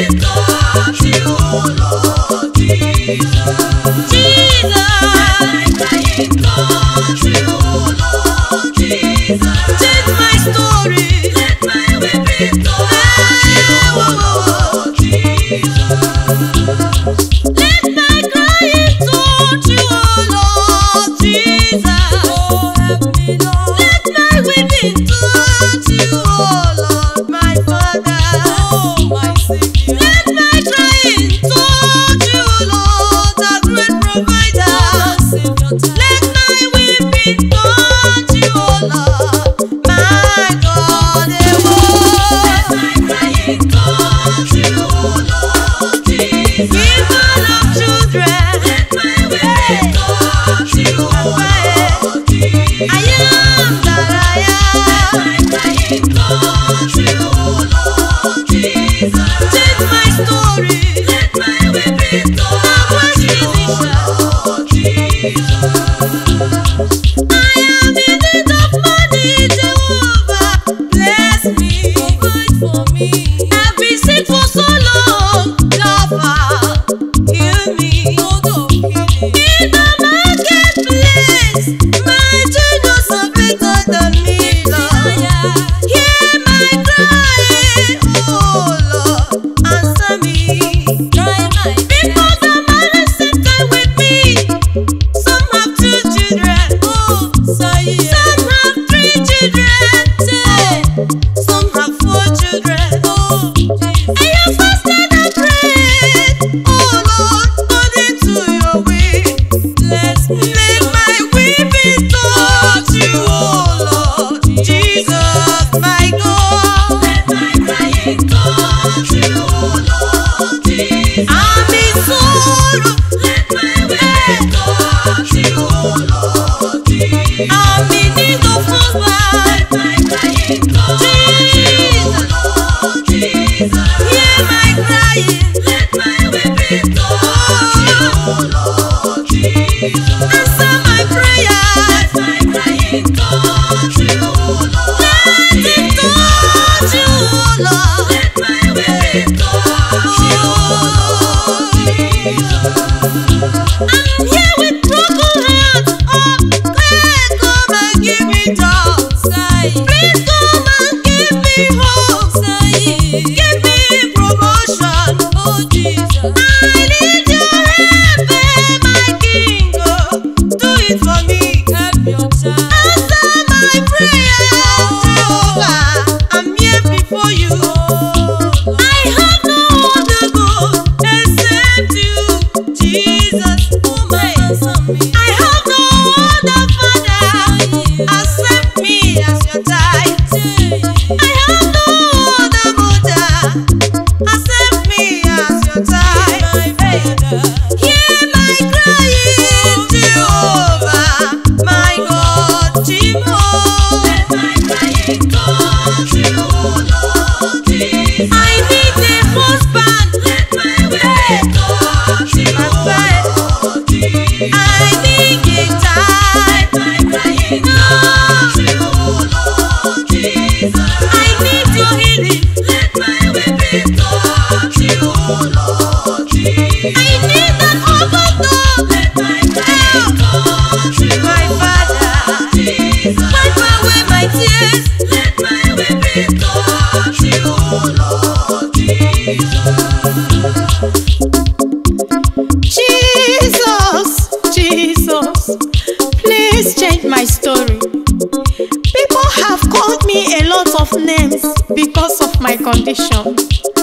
condition.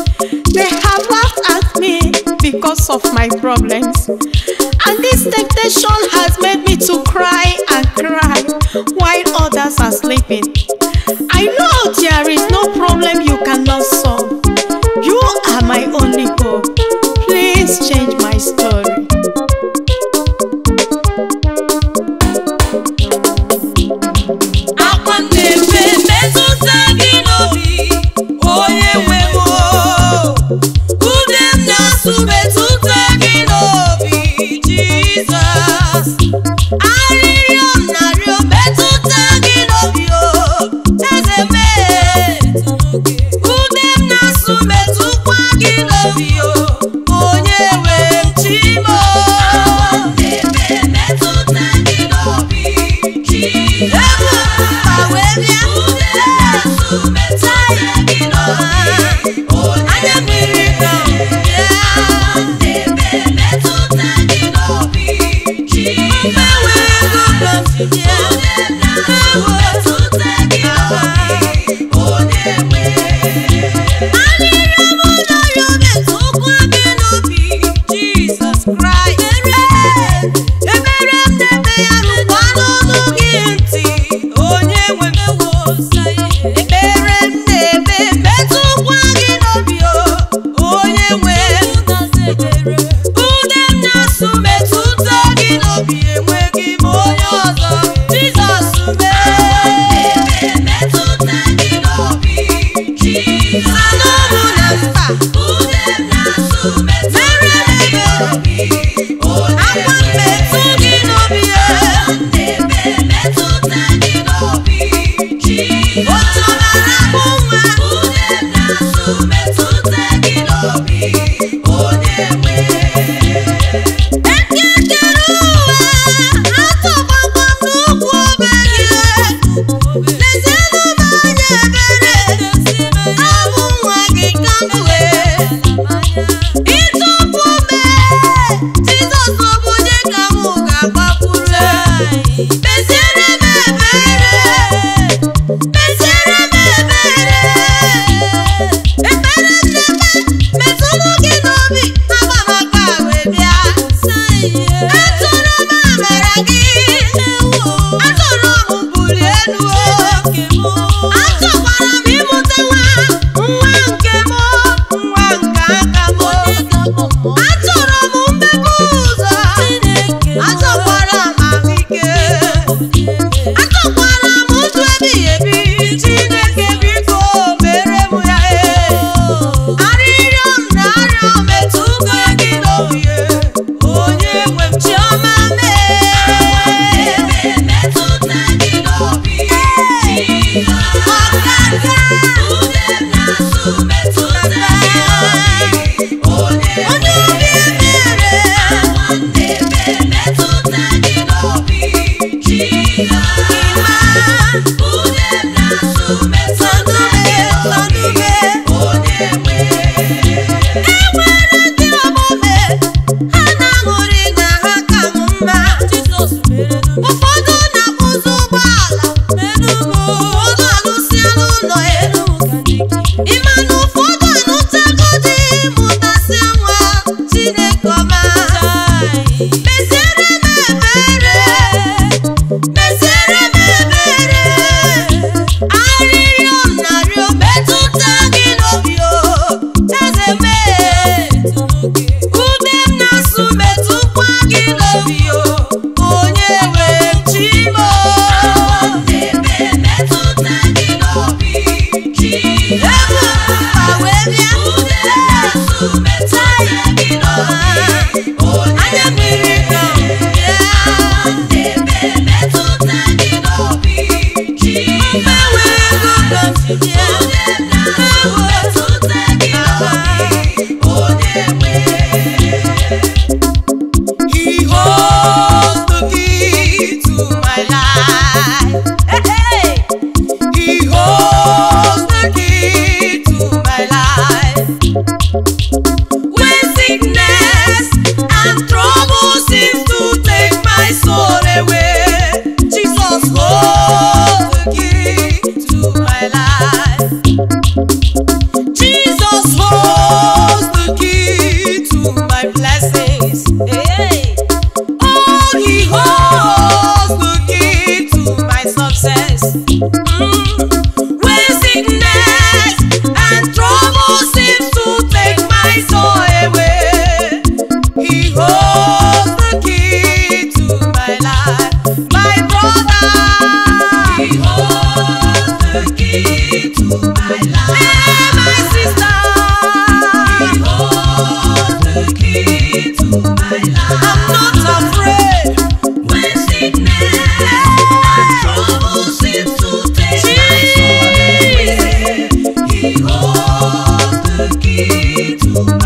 They have laughed at me because of my problems. And this temptation has made me to cry and cry while others are sleeping. I know there is no problem you cannot solve. You are my only hope. Please change my story. akwa na-efe metụta gị n'obi onye nwe m ude m na-asụ metụta gị n'obi jizọs arịrịọ m na-arịọ metụta gị n'obi o eze mee ude m na-asụ metụkwa gị n'obi o onye nwe m chimo ebu mba wee bịa anya mmiri na bịa mgbanwe ego gọzi bịa Jesus Christ. Ebere m na-eme ya rụkwa n'ọnụ gị ntị onye nwe m ekpere m na-eme metụkwa gị n'obi o onye nwe ude m na-asụ metụta gị n'obi enweghị m onye ọzọ Jizọs mee anụ mụ na mba mere m ebere akwa mmetụ gị n'obi ya otu ọbara bụ nwa ekekere ụwa atọgbakwa m n'ụkwụ obe gị lezienụ m anya ebere abụ nwa gị ka m wee ịtụpụ mee Jizọs bụ onye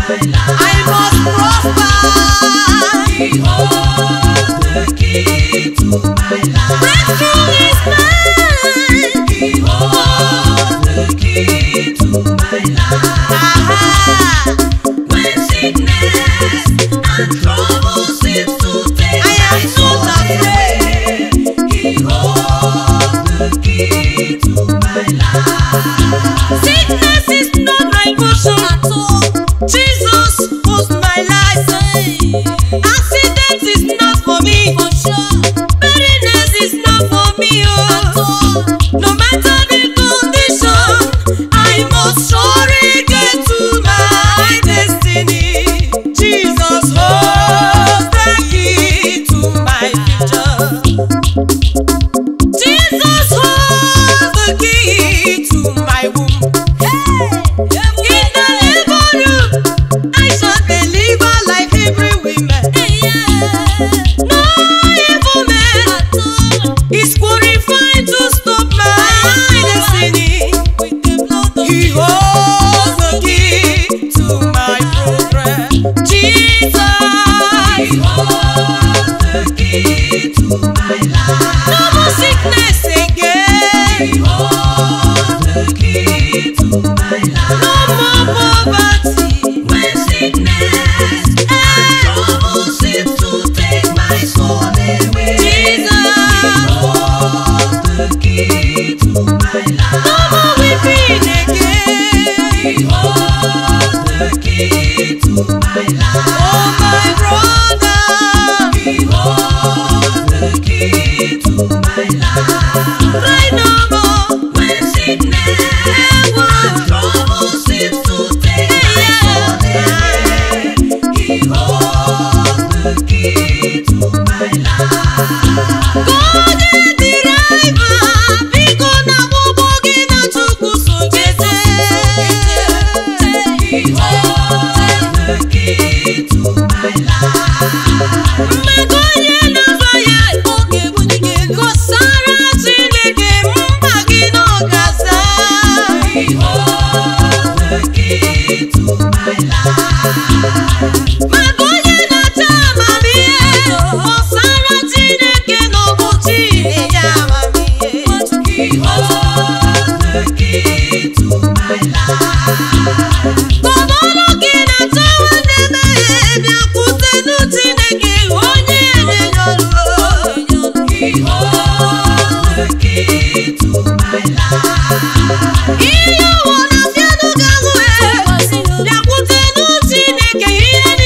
my life. I must prosper. He holds the key to my life. Breakthrough is mine. He holds the key to my life. Aha. When sickness and trouble seem to take I am my not soul afraid. away, He holds the key to my life. Sickness is not my portion at all. Jesus was my life. Accident is not for me. For sure. Barrenness is not for me. Oh. No matter the condition, I must surely get to my destiny. Jesus holds the key to my future. Jesus holds the key to my womb. In the labor room, I shall deliver like Hebrew women. No evil man is qualified to stop my destiny. He holds the key to my progress. Jesus, He holds the key to my life. no more sickness He again. holds the key to my life. No more poverty. When sickness and trouble seem to take my soul away, Jesus. He holds the key to my No life. more weeping again. He holds the key to my life. Oh, my brother. He holds the key to my life. Cry no more. When sickness and trouble seem to take my soul away, He holds the key to my life. Golden driver, biko na gbogbo gị na Chukwu so jete. He holds the key to my life. Mmadụ onye na-azọ ya oge bunike gosara Chineke mkpa gị n'ọgaza. He holds the key to my life. Mmadụ onye na-achọ amamihe gosara Chineke n'ụbọchị na-enye amamihe. He holds the key to my life. Ọbụrụ gị na-achọ nwanne mmehie bịakwutenu Chineke onye na-enye ọrụ. He holds the key to my life. Ihe ụwa na-abịanụ ga-ahụ bịakwutenu Chineke ihe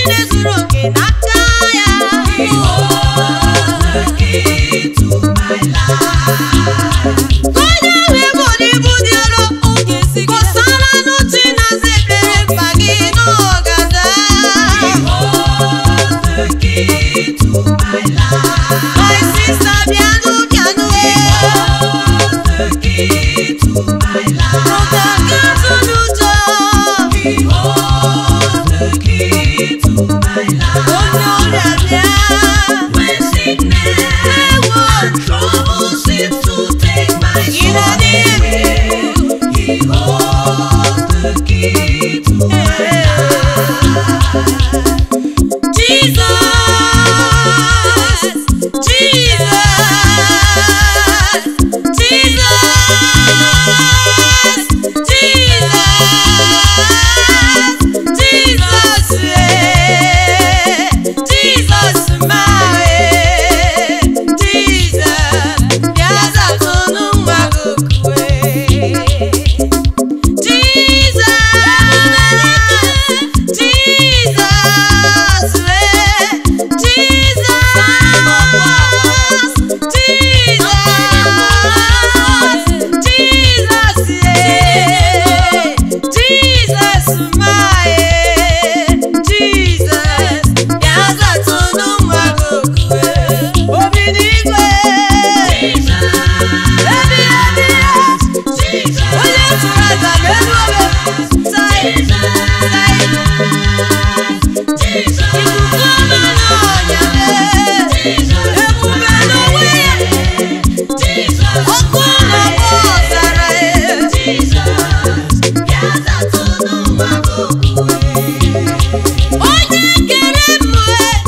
onye kere mmụ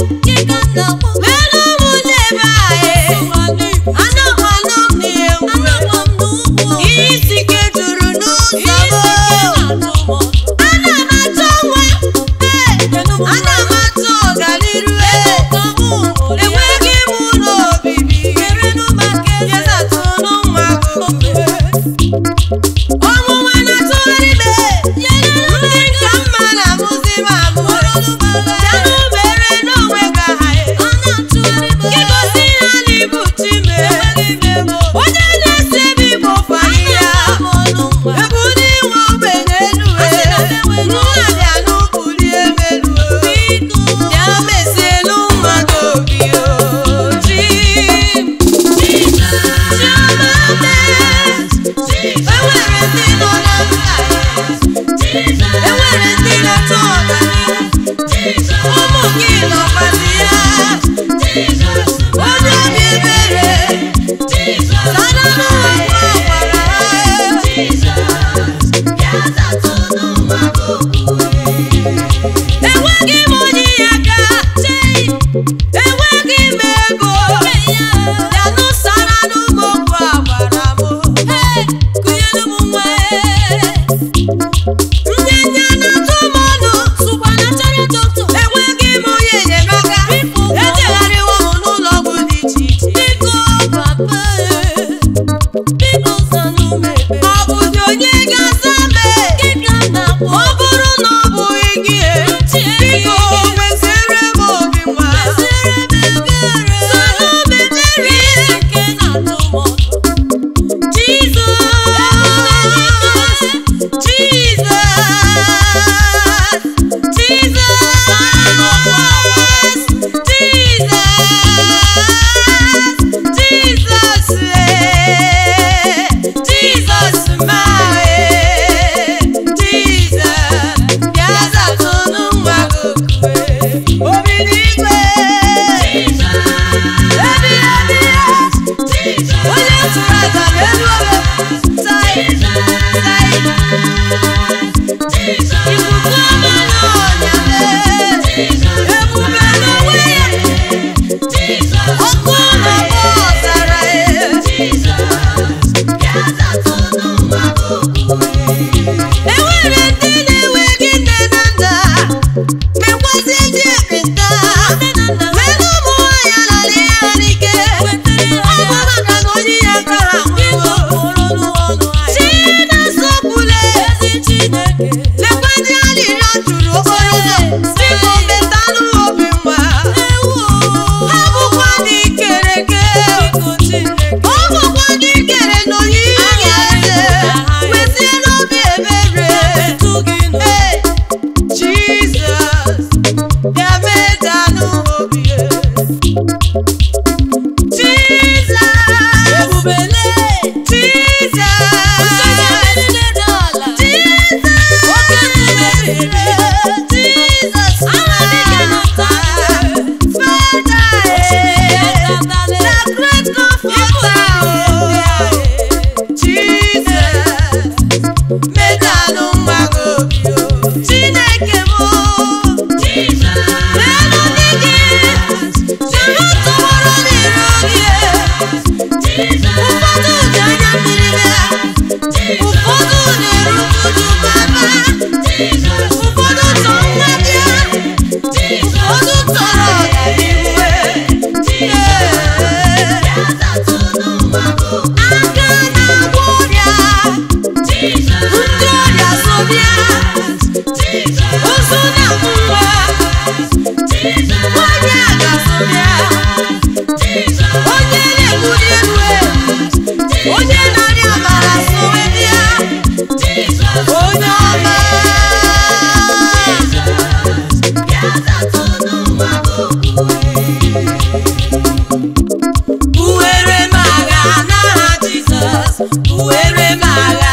melu mụ n'ebe anyị anọ anọ m na-enwe ihe isi ike juru n'ụzọ m ana m achọ nwa ee ana m achọ ọganiru ee enweghị m ụlọ obibi yezatụnụ nwa gị ọnwụnwa na-atụgharị ime ndị nka mma na-amụzi m amụ bịanụ mere n'onwe gị aha gị gosi ha na ibu chime onye na-esi ebe igbo fani ya ebu n'inwe ogbenye elu nwa bịa n'ụbụli emelu bịa mezielu nwa gị obi oji enwere ndị nọ na mba enwere ndị na-achọ ọganihu ụmụ gị nọkwazi ya onye obi ebere sana n'ụwa ọgbara ha enweghị m onye aka enweghị m ego bịanụ sara n'ụmụ okwu agbara m ndị ndị a na-atụ m ọnụ enweghị m onye enyemaka ejegharịwo m n'ụlọ ọgwụ dị iche iche ọ bụzi onye ga-asa mee ọ bụrụ na ọ bụghị gị biko meziere m obi nwa soro m ebere Jesus, Jesus, Jesus, Jesus, eh, Jesus, my, eh, Jesus, bịa zatụnụ nwa gị okwu, eh, obi n'igwe. Ebi, ebi, eh, onye tụrụ aja n'elu obe, tai, tai. Ikuku ọma n'ọnya mee, ebube n'onwe ya, ọkụ na-agba ọzara ya. enwere ndị na-enweghị nne na nna mekwazi ndị ekpenta melu ụmụ nwaanyị anara ya n'ike ọ bụ maka na onye ya aka ha nwụrụ chinasọpụle lekwa ndị arịrịọ jụrụ okporo ụzọ biko metanụ obi nwa ha bụkwa ndị kere eke ọ bụkwa ndị kere n'oyiyi ga-eze wezie n'obi ebere Ee, Jizọs bịa medanụ obi e. Jizọs Jizọs Chineke m n'elu ndị gị soro tụwara n'iru gị ụfọdụ ji anya mmiri bịa ụfọdụ na-eru uju baba ụfọdụ chọ nwa bịa ụfọdụ chọrọ ọganihu aka na-agwọ ọrịa ndị ọrịa so bịa ozu na-amụ nwa onye a ga-so bịa onye na-ebuli elu elu onye na-arịa amara sowe bịa onye ọma buwere m agha n'aha Jizọs buwere m agha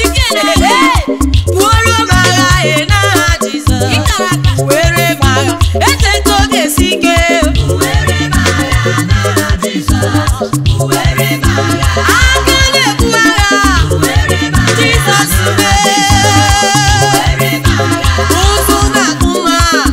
buwere m agha e n'aha Jizọs buwere m agha eze nke oge si ike aka na-ebu agha Jizọs mee ụzụ na-akpụ nwa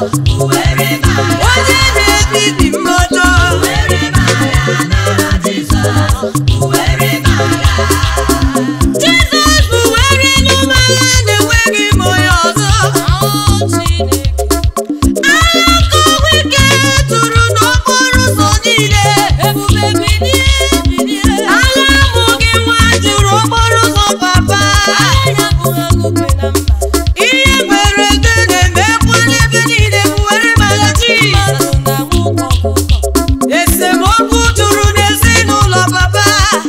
onye na-ebibi mmadụ Jizọs bụ were n'ụmụagha na-enweghị m onye ọzọ agha kọwa ike tụrụ n'okporo ụzọ niile agha amụghị nwa juru okporo ụzọ papa ihe mberede na-emekwa n'ebe niile bụ were mara Jizọs esemokwu juru n'ezinụlọ papa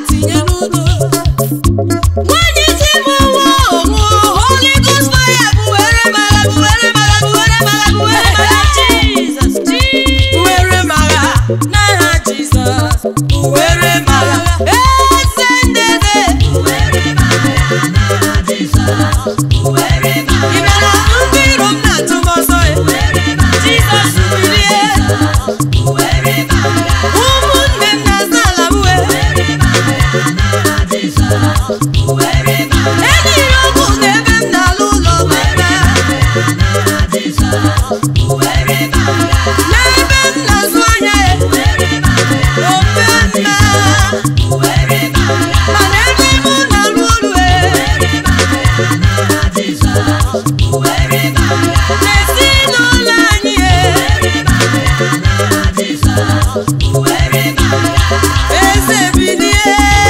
nwanyị ji m nwa ọmụ Holy Ghost fire bụ were mara bụ were mara bụ were mara bụ were mara Jizọs were mara n'aha Jizọs were mara eze ndede ị mara ndị iro m na-atụ m ọsọ Jizọs bilie ụmụnne m na-aza ala m wee enyiri ọgwụ n'ebe m na-alụ ụlọ baba n'ebe m na-azụ anya ya ofe mma mana ebe mụ na-alụ ọrụ n'ezinụlọ anyị eze bilie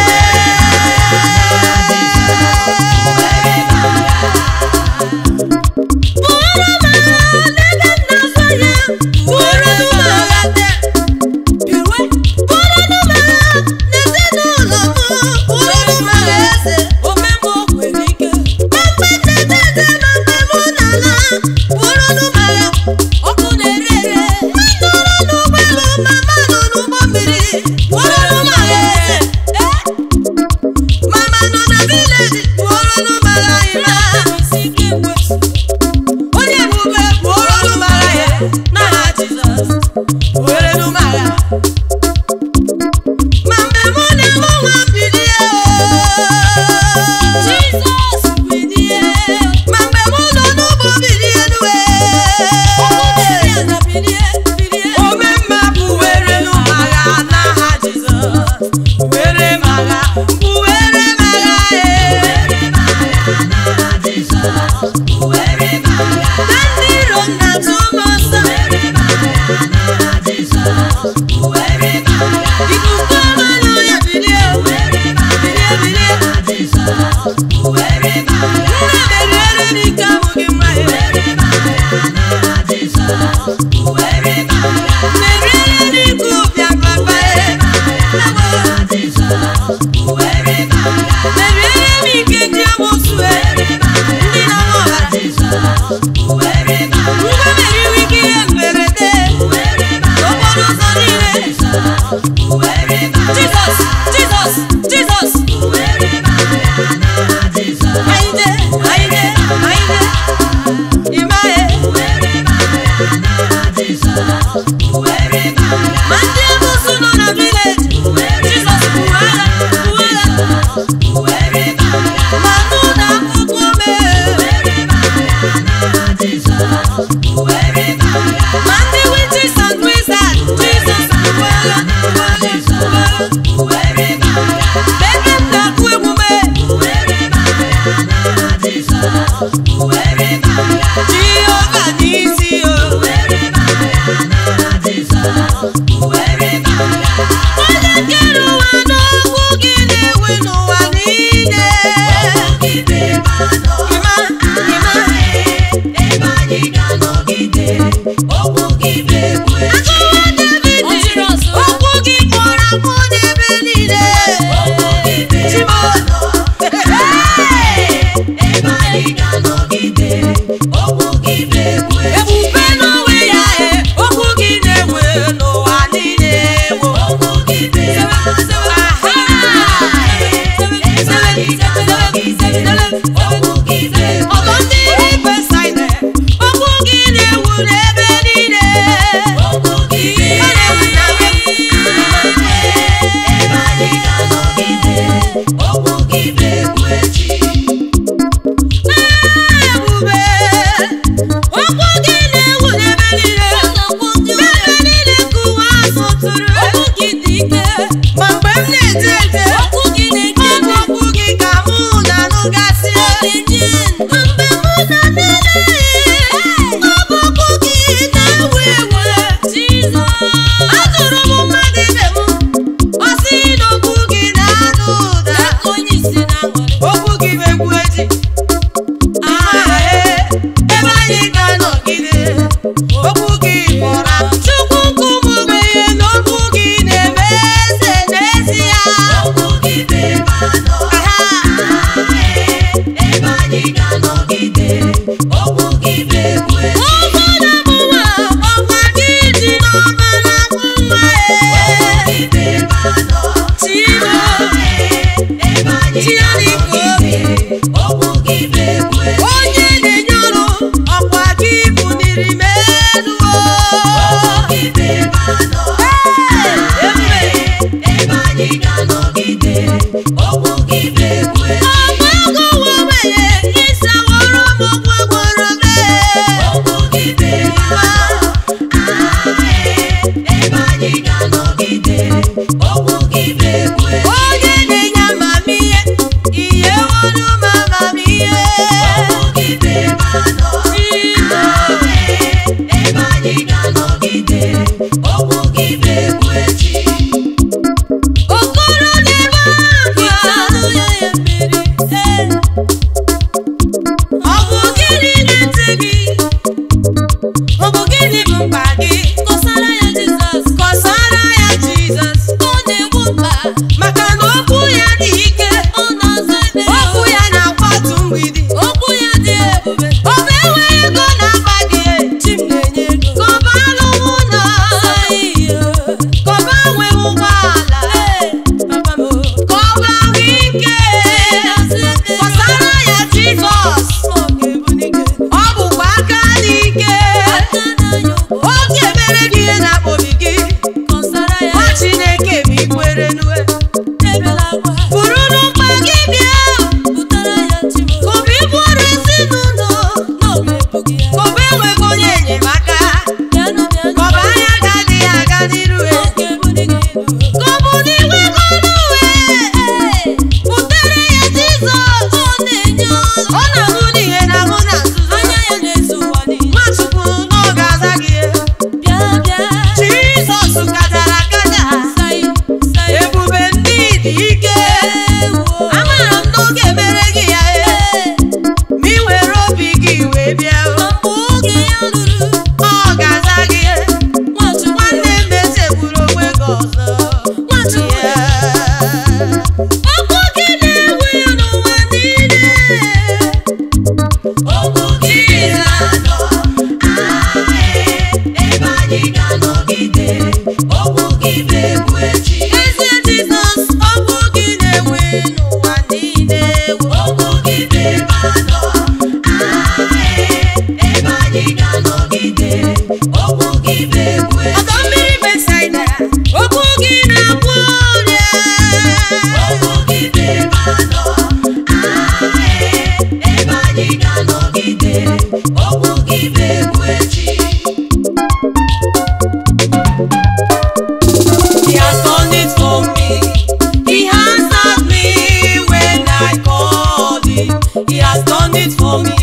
bụrụ m agha n'ebe m na-azụ anya bụrụ m agha taa bụrụ m agha n'ezinụlọ m bụrụ m agha eze mgbe ntetete na mgbe mụ na-ala bụrụ m agha ọkụ na-ere ere nọrọ n'ụgbọelu mama nọ n'ụgbọ mmiri bụrụ m agha eze mama nọ na vileji bụrụ m agha ịma onye ebube bụrụ m agha ya n'aha Jizọs were m agha ma mgbe mụ na-eme nwa bilie Jizọs bilie ma mgbe mụ nọ n'ụgbọ bilie nuwe ome mma bụ were m agha n'aha Jizọs were m agha bụ were m agha ee na ndị iro m na-atụ m ọsọ ikuku ọma n'ọnya bilie bilie bilie nna meriere n'ike amụghị nwa ya meriere n'ike ụbịa papa ya meriere m ike ndị amụsụ ya ndị na-aṅụ ọbara ngwa meriwe ike ihe mberede n'okporo ụzọ niile Jizọs Jizọs Jizọs Aide Aide Aide Imae ma ndị amụsụ nọ na vileji Jizọs buru agha buru agha ma nụ na akwụkwọ mee ma ndị witches and wizards Jizọs buru agha buru agha ebe m na-akụ emume Jehova n'isi o onye kere ụwa n'okwu gị na-ewe n'ụwa niile Ịma, ịma, akụwa David okwu gị kpọrọ akpọ n'ebe niile Chimọnụ ebube n'onwe ya e okwu gị na-ewe n'ụwa niile wo ọtọ ndị Besaide okwu gị na-ewu n'ebe niile okwu gị kpọrọ chukwu nkume ogbenye na okwu gị na-eme eze n'ezie Okwu gị bụ ebe anọ. Ebe anyị ga-anọgide. Okwu gị bụ egwu echi. ụfọdụ bụ nwa ọkwa gị dị n'ọbara nwa Okwu gị bụ ebe anọ. Chimo Ebe anyị ga-anọgide. Okwu gị bụ egwu echi. onye na-enye ọrụ ọkwa gị buniri m elu Okwu gị bụ ebe anọ. ebube Ebe anyị ga-anọgide. Okwu gị bụ egwu echi. ọgbagọwa ogbenye ịsaworo m ụgwọ gwọrọ m Okwu gị bụ ebe anọ. Ebe anyị ga-anọgide. Okwu gị bụ egwu echi. onye na-enye amamihe ihe wolu m amamihe Okwu gị bụ ebe anọ. Chimo Ebe anyị ga-anọgide. Okwu gị bụ egwu echi. okoro na-ebe akwa ọ bụ gịnị na-ete gị ọ bụ gịnị bụ mkpa gị kọsara ya jizọs kọsara ya jizọs ọ na-egbu mkpa maka na okwu ya dị ike ọ na-aza ebe okwu ya na-akwatu mgbidi okwu ya dị ebube ọ bụ enweghị ego na-akpa gị chi m na-enye ego ka ọ bụ alụghị ụlọ ka ọ bụ enweghị ụgbọala ka ọ bụ ahụike kọsara ya jizọs ọ bụkwa aka dị ike oge mere gị ihe na-akpọbi gị ọ chineke bụ ikwere nue buru n'ụkpa gị bịa ka obi bụrụ ezinụlọ ka obi enweghị onye enyemaka ka ọ bụ anya ga-adịghị aga n'iru ka ọ bụ n'igwe gọnuwe butere ya jizọs ọ na-ahụ n'ihe na-ahụ na nzuzo nwachukwu na ọ ga-aza gị jizọs kachara akaja ebube ndị dị ike amara m n'oge mere gị ya ee ma ị were obi gị wee bịa o, ọ ga-aza gị ee. nwanne m echegburu onwe gị ọzọ Yeah. okwu gị na-ewu n'ụwa niile Okwu gị bụ anọ. Ebe anyị ga-anọgide. Okwu gị bụ egwu echi. eze jizọs okwu gị na-ewu n'ụwa niile Okwu gị bụ ebe anọ. Ebe anyị ga-anọgide. Okwu gị bụ egwu echi. ọdọ mmiri besaida okwu gị na-agwọ ọrịa Okwu gị bụ ebe anọ. Ebe anyị ga-anọgide. Okwu gị bụ egwu echi. He has done it for me. He answered me when I called him. He has done it for me.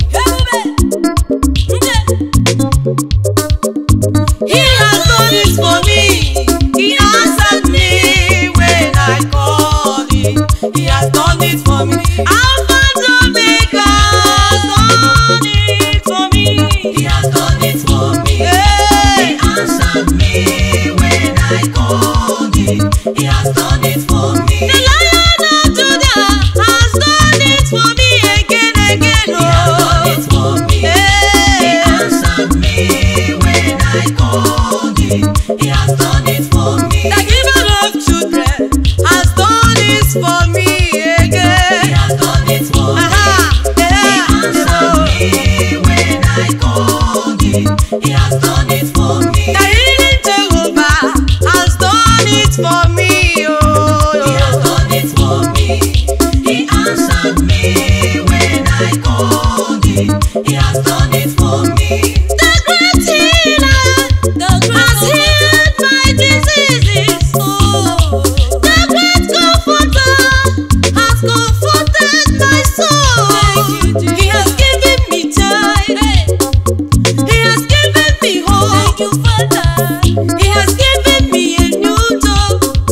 He has done it for me. He answered me when I called him. He has done it for me. Alpha and Omega has done it for me. He has done it for me. Hey. He answered me when I called him. He has done it for me. The Lion of Judah has done it for me again, again. He has done it for me. He Hey. answered me when I called him. He has done it for me. The giver of children has done it for me He again. has done it for me. Aha, He yeah, answered me when I called him. He has done it for me. The healing Jehovah has done it for me. Oh, He has done it for me. He answered me when I called him. He has done it for me. The great healer has healed my diseases. Oh, the great comforter has comforted my soul. He has given me joy. He has given me hope. He has given me a new job.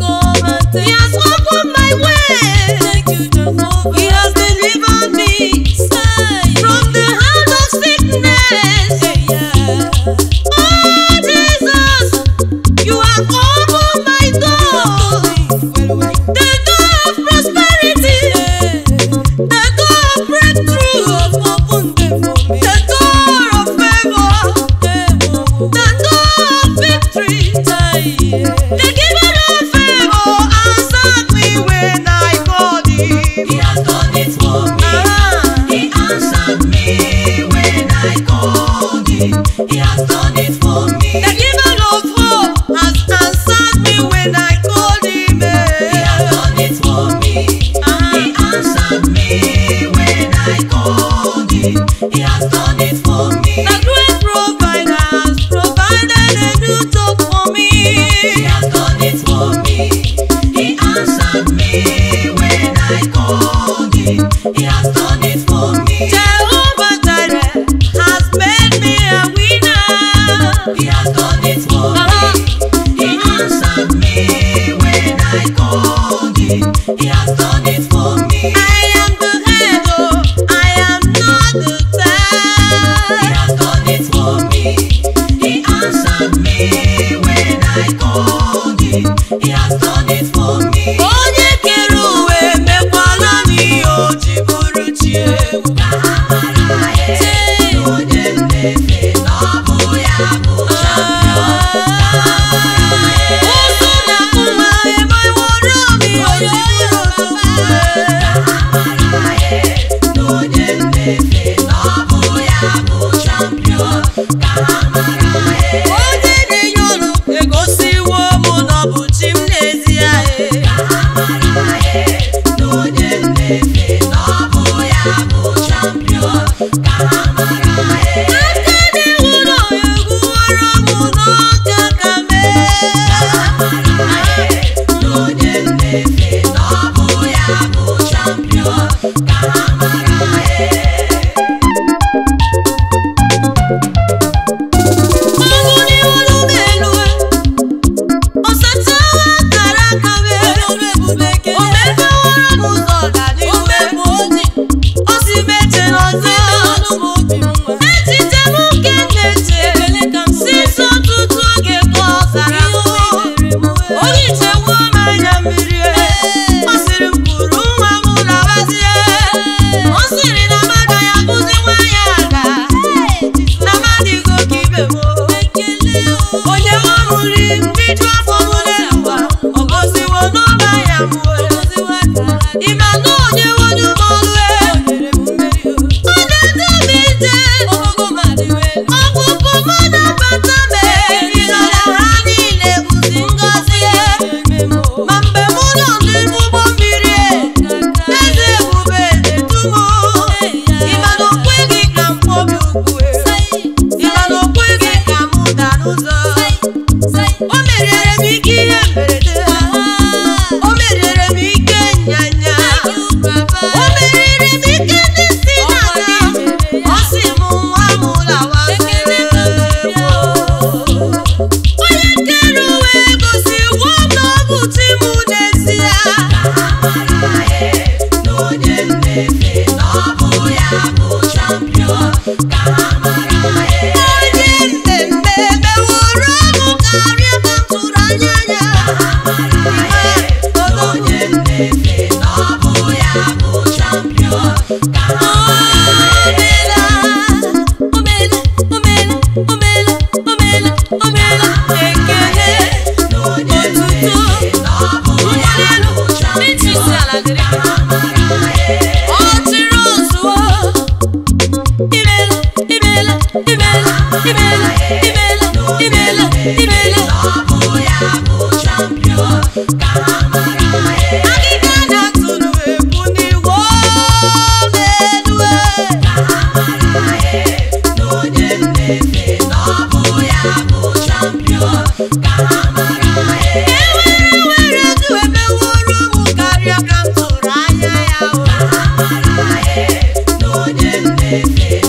Oh Jesus, you have opened my door. The door of prosperity, the door of breakthrough, the door of favor, the door of victory. The giver of favor answered me when I called him. He has done it for me. Ah. He answered me when I called him. He has done it for me. The giver of hope has answered me when I called him. He has done it for me. He answered me when I called him. He has done it for me. The great provider has provided a new top for me. He has done it for me. He answered me when I called him. He has done it for me. Jehovah Jireh has made me a winner. He has done it for me. He answered me when I called him. He has done it for me. I am the head, oh, I am not the He tail. has done it for me. He answered me when I called him. He has done it for me. Onye kere uwe mekwala m ihe o ji bụrụ chi ewu. Ka ha mara ya na onye mmefe na ọ bụ ya bụ champion. Ka ha mara ya Ụzụ na mma emeworo m ihe o ji bụrụ odogwu. Ka ha mara ya na onye mmefe na ọ bụ ya bụ champion. Ka ha mara ya Onye na-enye ọrụ egosiwo m na ọ bụ chi m n'ezie. Ka ha mara ya na onye mmefe na ọ bụ ya bụ champion. Ka ha mara ya Aka na-ewu ụlọ egwuworo m n'ọka ka mee. n'onye mmefe na ọ bụ ya bụ champion ka ha mara ya Ọgụ n'iwolu m elu, ọsachawa akara aka m, o mepeworo m ụzọ ọganihu, o si m eche n'ọzọ, echiche m nke m na-eche, si so ọtụtụ oge ka ọ zara m, o hichewo m anya mmiri, ọ sịrị m kwuru nwa m labazie, ọ sịrị na m agaghị abụzi nwa ya aga, na m adịghị oke ibe m. onye nwa m nri mbido afọ m n'elu ụwa ọ gọziwo n'ọba ya m ịma na onye wonye m ọlụ e ọ na-edu m ije ọpụpụ m na-abata m ịnọrọ ha niile uzi ngọzi ma mgbe mụ nọ n'ime ụgbọ mmiri eze ebube na-edu m ịma na o kweghị ka m kpọbi okwu ịma na o kweghị ka m daa n'ụzọ o meriere m ike ihe mberede o meriere m ike nyanya o meriri m ike ndị si n'ala ọ sị m nwa m lawa onye kere uwe gosiwo na ọ bụ chi m n'ezie ka ha mara ya n'onye mmefe na ọ bụ ya bụ champion ka ha mara ya onye mmemme meworo m karịa ka m tụrụ anya ya n'onye mmefe na ọ bụ ya bụ champion ka ha n'onye mmefe na ọ bụ ya bụ champion ka ha mara ya na ọ bụ ya bụ champion ka ha mara ya Agịga na-atụrụ egwu n'iwu elu ka ha mara ya n'onye mmefe na ọ bụ ya bụ champion ka ha mara ya ewere were du emeworo m karịa ka m tụrụ anya ya o ka ha mara ya n'onye mmefe